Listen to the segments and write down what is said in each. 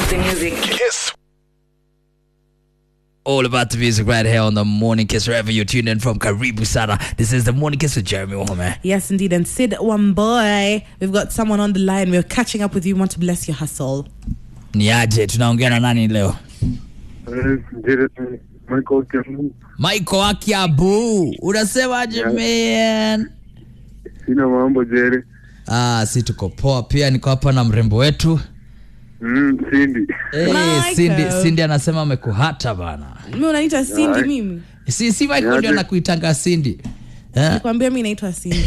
the music. Kiss. all about the music right here on the Morning Kiss, wherever you're tuned in from. Karibu Sana. This is the Morning Kiss with Jeremy Wahome. Yes, indeed. And Sid Wamboy, we've got someone on the line. We're catching up with you. We want to bless your hustle. Niaje, tunaongea na nani leo? Michael Kiambu. Michael Akiabu, unasemaje man? Sina mambo Jere. Ah, si tuko poa pia, niko hapa na mrembo wetu Mm, Cindy. hey, Michael. Cindy, Cindy anasema amekuhata bana. Mi unaniita Cindy Aye. mimi? Si, si Michael Niaje? ndio anakuitanga Cindy eh? Nikwambia mi naitwa Cindy.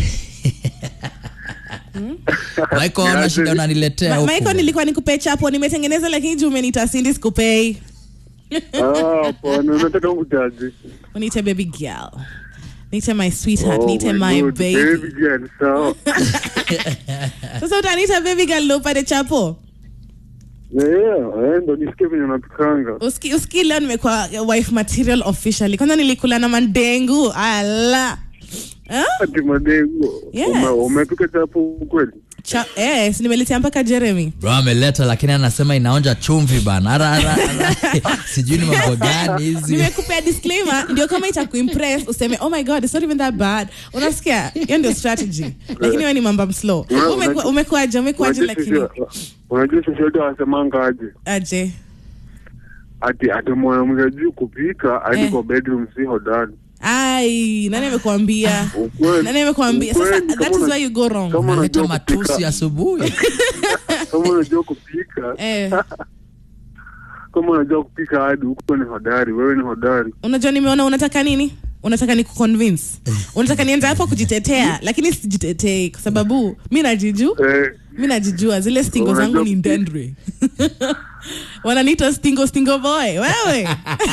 Michael, ana Niaje? shida unaniletea Ma- huku. Michael, nilikuwa nikupe chapo nimetengeneza, lakini juu umeniita Cindy sikupei. Ah, hapana, unataka ngutaje? Uniite baby girl. Niite my sweetheart. Oh Niite my my God, baby. baby girl, sawa. Sasa utaniita baby girl ndio upate chapo? Yeah, eh, ndo nisikie venye unapikanga. Uski, uski leo nimekuwa wife material officially. Kwanza nilikula na mandengu. Ala. Eh? Ati madengo. Yes. Ume- Umepika chapo kweli? Cha, eh, si nimeletea mpaka Jeremy. Bro ameleta lakini anasema inaonja chumvi bana. Ara, ara, ara. Sijui ni mambo gani hizi. nimekupea disclaimer ndio kama itakuimpress useme oh my god it's not even that bad unasikia hiyo ndio strategy lakini wewe ni mamba mslow Una- Umekuwa- unajua- umekuaje umekuaje Unajua lakini sisi- Unajua sisi wote wasemanga aje? aje Ati ati mwanamke juu kupika hadi Eh. kwa bedroom si hodari. ai nani amekuambia Ukweli. nani amekuambia sasa Ukweli, that kama is una- where you go wrong kama Unaleta unajua matusi kupika- asubuhi. kama unajua kupika eh kama unajua kupika hadi huko ni hodari wewe ni hodari unajua nimeona unataka nini unataka ni kuconvince unataka nianze hapo kujitetea lakini sijitetei kwa sababu mi najiju eh, mi najijua zile stingo Unajua zangu ni kupika. ndendre wananiita stingo stingo boy wewe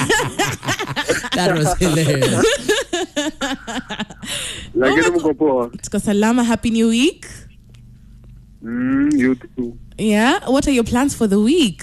That was hilarious. lakini my mko poa tuko salama happy new week mm, you too. yeah what are your plans for the week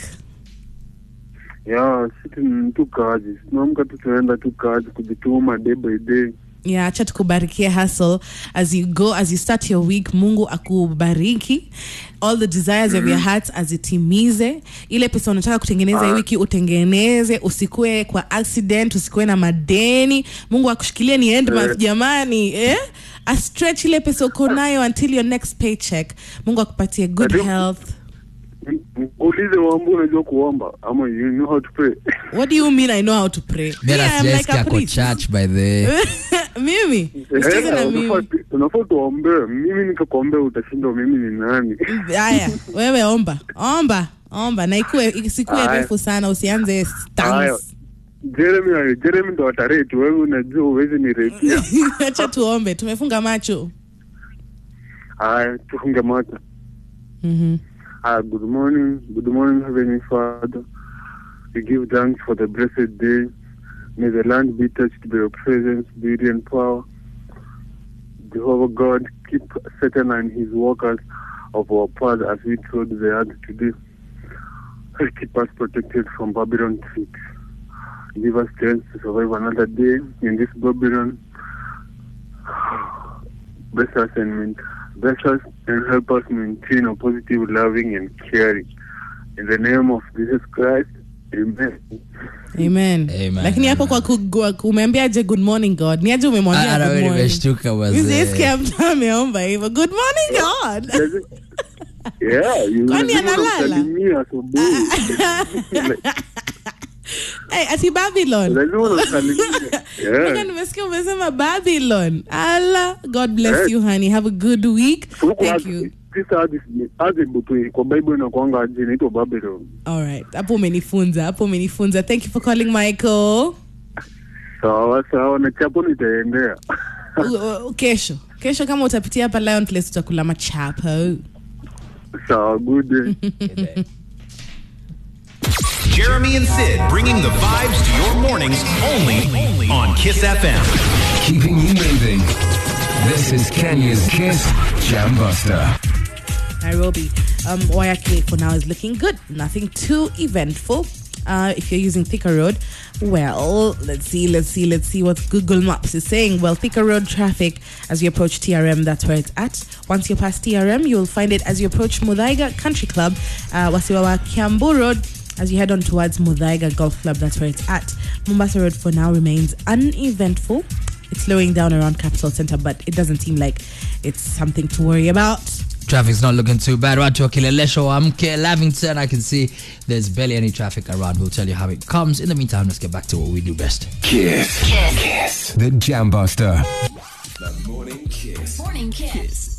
ya sisi ni tu kazi tunaamka tu tunaenda tu kazi kujituma day by day yeah acha tukubarikie hustle as you go as you start your week mungu akubariki all the desires of your heart azitimize ile pesa unataka kutengeneza hii wiki utengeneze usikue kwa accident usikue na madeni mungu akushikilie ni end month jamani eh? a stretch ile pesa uko nayo until your next paycheck mungu akupatie good Ndio. health M- m- ulize wambu unajua kuomba ama you know how to pray what do you mean i know how to pray Mimi Me, I'm like sijaisikia a kwa priest. church by the way. mimi usicheze na Eh, mimi unafaa- unafaa tuombee mimi nikakuombea utashindwa mimi ni nani haya wewe omba omba omba na ikue isikue Haya. refu sana usianze Haya. stans jeremy jeremy ndo atareti wewe unajua uwezi niretia acha tuombe tumefunga macho haya tufunge macho Mhm. Uh, good morning, good morning, Heavenly Father. We give thanks for the blessed day. May the land be touched by your presence, beauty, and power. Jehovah God, keep Satan and his workers of our path as we trod the earth today. Keep us protected from Babylon tricks. Give us strength to survive another day in this Babylon. Bless us and main- bless us and help us maintain a positive, loving, and caring. In the name of Jesus Christ, Amen. amen Amen. lakini hapo kwa ku- kwa ku- umeambiaje good morning god ni aje Ah, umemwambia Ara good wewe morning nimeshtuka Mimi sijaisikia wazee. mtu ameomba hivyo good morning god Yeah, you Kwani lazima analala? unamsalimia asubuhi. hey, ati babylon Lazima unamsalimia. Mpaka Yeah. nimesikia umesema babylon ala god bless Eh. you honey have a good week Huku thank hadi- you sisa hadi hadi butu kwa Bible inakuanga aje inaitwa Babylon. alright hapo umenifunza hapo umenifunza thank you for calling michael Sawa sawa na chapo nitaendea. U- u- kesho kesho kama utapitia hapa lion place utakula machapo Sawa good. Jeremy and Sid bringing the vibes to your mornings only on Kiss FM. keeping you moving. This is Kenya's Kiss Jam Buster. nairobi um, wayaki for now is looking good nothing too eventful uh, if you're using Thika Road, well, let's see, let's see, let's see what Google Maps is saying. Well, Thika Road traffic as you approach TRM, that's where it's at. Once you're past TRM, you'll find it as you approach Mudaiga Country Club, uh, Wasiwawa Kiambu Road. as you head on towards Mudaiga Golf Club, that's where it's at. Mombasa Road for now remains uneventful. It's slowing down around Capital Center, but it doesn't seem like it's something to worry about. Traffic's not looking too bad. Watu wa Kilelesho, Amke, Lavington, I can see there's barely any traffic around. We'll tell you how it comes. In the meantime, let's get back to what we do best. Kiss. Kiss. The Jam Buster. The Morning Kiss. Morning Kiss.